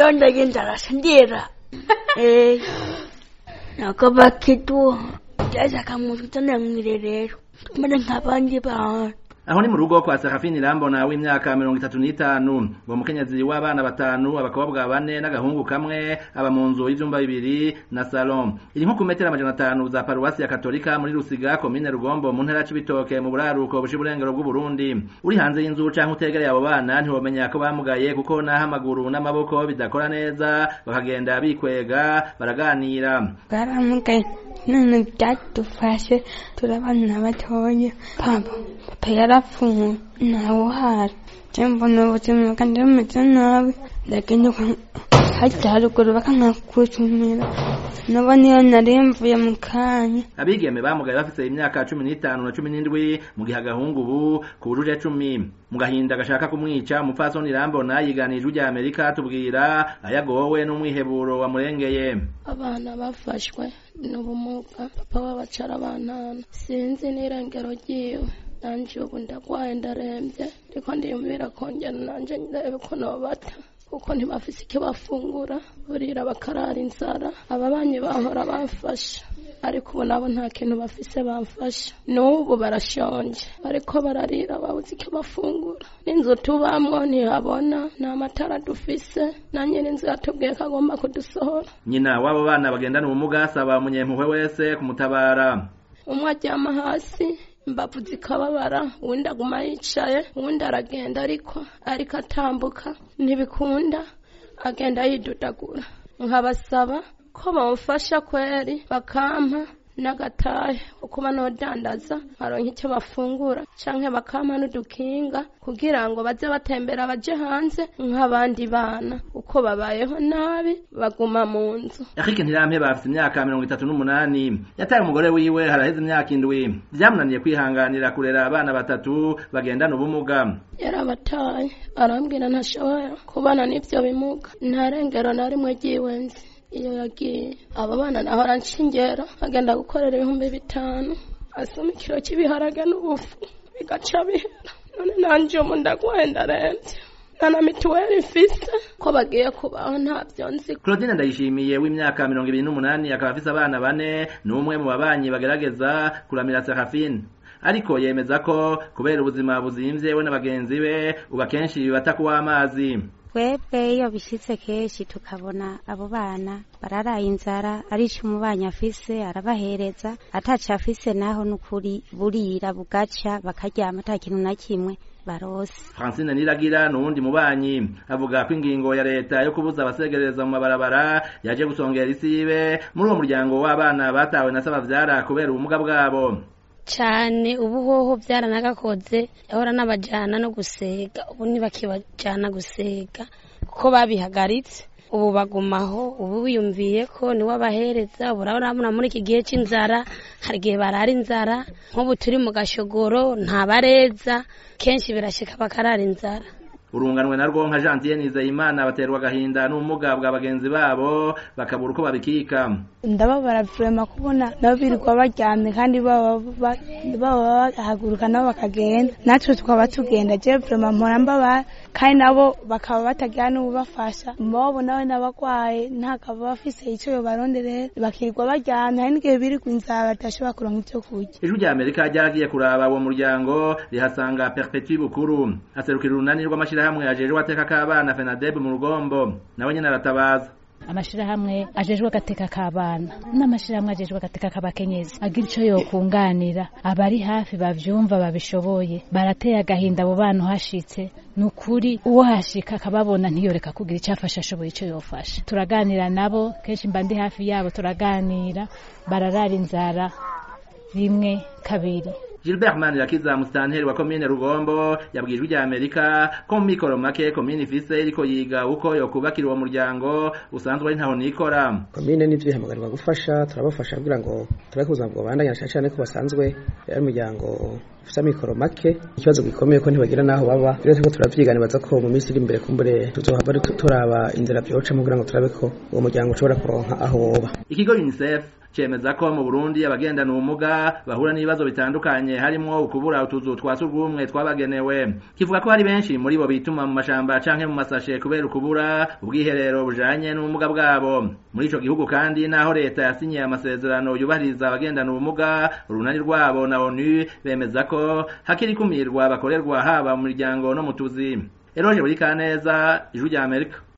leo ndagenda sindiera eh nakaba kitu jaza kamuzitana mwirerero tumene nk'abandi bantu aho ni mu rugo kwa Serafini Rambona w'imyaka mirongo itatu n'itanu uwo mukenyezi w'abana batanu abakobwa bane n'agahungu kamwe aba mu nzu y'ivyumba bibiri na salon iri nko ku metero amajana atanu za paruwasi ya katolika muri Rusiga komine Rugombo mu ntara c'ibitoke mu buraruko bushi burengero bw'u Burundi uri hanze y'inzu canke utegereye abo bana ntiwomenya ko bamugaye kuko naho amaguru n'amaboko bidakora neza bakagenda bikwega baraganira bwaramugaye none byadufashe turabana batoya papa papa yarapfuye ntawe uhari je mbona ubuzima bwanje bumeze nabi ndagenda hajya haruguru bakankakutumira nabo niyo nari mvuye mu kanya abigeme bamugaye bafise imyaka cumi n'itanu na cumi n'indwi mu gihe agahungu ubu kujuje cumi mu gahinda gashaka kumwica umupfasoni rambona yiganije ujya amerika tubwira ayagowe n'umwiheburo wamurengeye abana bafashwe n'ubumuga papa w'abacara bantana sinzi n'irengero ryiwe nanje ubu ndagwaye ndarembye ariko ndiyumvira kongera nanje ndebe ko nobata kuko ntibafise icyo bafungura burira bakarara inzara ababanyi bahora bamfasha ariko ubu nabo nta kintu bafise bamfasha n'ubu barashonje bariko bararira babuze icyo bafungura n'inzu tubamwo ntihabona nta matara dufise na nyiri inzu yatubwiye ko agomba kudusohora nyina w'abo bana bagendana ubumuga asaba umunyempuhwe wese kumutabara umwe aryama hasi imbavu zikababara uwundi aguma yicaye uwundi aragenda ariko ariko atambuka ntibikunda agenda yidudagura nkabasaba ko bamufasha kweri bakampa n'agatahe kuba nodandaza baronka icyo bafungura canke bakampa n'udukinga kugira ngo baze batembera baje hanze nk'abandi bana uko babayeho nabi baguma mu nzu Eric Ntirampe bafite imyaka mirongo itatu n'umunani yataye umugore wiwe haraheze imyaka indwi vyamunaniye kwihanganira kurera abana batatu bagendana ubumuga yarabataye arambwira ntashobora kubana n'ivyo bimuga nta rengero na rimwe ryiwe nzi iyo yagiye abo bana nahora nshingera agenda gukorera ibihumbi bitanu asoma ikiro cy'ibiharage n'ubufu bigaca bihera none nanje ubu ndagwaye ndarembye nta na mituweli mfise ko bagiye kubaho ntabyo nzi Claudine Ndayishimiye w'imyaka mirongo ibiri n'umunani akaba afise abana bane ni umwe mu babanyi bagerageza kuramira Serafine ariko yemeza ko kubera ubuzima buzimvye we na bagenzi be uba kenshi bibata kuw'amazi twebwe iyo bishyitse kenshi tukabona abo bana bararaye inzara arico umubanyi afise arabahereza ataco afise naho n'ukuri burira bugaca bakaryama ata kintu na kimwe barose Francine Niragira nuwundi mubanyi avuga ko ingingo ya leta yo kubuza abasegereza mu mabarabara yaje gusongera isibe muri uwo muryango w'abana batawe na sabavyara kubera ubumuga bwabo cyane ubu hoho byaranagakoze yahora n'abajyana no gusega ubu ntibakibajyana gusega kuko babihagaritse ubu bagumaho ubu wiyumviye ko niwe abahereza ubu urabona muri iki gihe cy'inzara hari igihe barara inzara nk'ubu turi mu gashogoro ntabareza kenshi birashyika bakarara inzara urunganwe narwo nka Jean Dieu Nizeyimana baterwa agahinda n'ubumuga bwa bagenzi babo bakabura uko babikika ndababara vrema kubona nabo birirwa baryamye kandi baba bahaguruka nabo bakagenda natwe tukaba tugenda je vrema mpora mbabara kandi nabo bakaba batagira n'ububafasha mbobo nawe n'abagwaye ntakaba bafise ico yobaronderera bakirirwa baryamye hari n'igihe birirwa inzara badashobora kuronka ivyo kurya ijwi rya Amerika ryaragiye kuraba uwo muryango rihasanga Perpetuit Bukuru aserukira urunani rw'amashirahamwe ajejwe ateka k'abana FENADEB mu rugombo nawe nyene aratabaza amashirahamwe ajejwe agateka k'abana n'amashirahamwe ajejwe agateka k'abakenyezi agira ico yokunganira abari hafi bavyumva babishoboye barateye agahinda abo bana uhashitse ni ukuri uwo hashika akababona ntiyoreka kugira icyo afasha ashoboye icyo yofasha turaganira nabo kenshi mba ndi hafi yabo turaganira bararara inzara rimwe kabiri Gilbert Manirakiza musitanteri wa komine Rugombo yabwijwe rya Amerika ko mu mikoro make komine ifise iriko yiga uko yokubakira uwo muryango usanzwe ari ntaho nikora komine n'ivyo ihamagarwa gufasha turabafasha kugira ngo turabe ubuzima bwobandanya cyane cyane ko basanzwe ari umuryango ufite amikoro make ikibazo gikomeye ko ntibagira n'aho baba rero turiko turavyiganibaza ko mu minsi iri imbere kumbure tuzohava turaba inzira vyocamo kugira ngo turabe ko uwo muryango ushobora kuronka aho woba ikigo UNICEF cemeza ko mu Burundi abagendana ubumuga bahura n'ibibazo bitandukanye harimwo ukubura utuzu twa surwumwe twabagenewe kivuga ko hari benshi muri bo bituma mu mashamba canke mu masashe kubera ukubura ubwiherero bujanye n'ubumuga bwabo muri ico gihugu kandi naho leta yasinyiye amasezerano yubahiriza abagendana ubumuga urunani rwabo na ONU bemeza ko hakiri kumirwa bakorerwa haba mu miryango no mu tuzi Eroje buri kaneza ijwi rya Amerika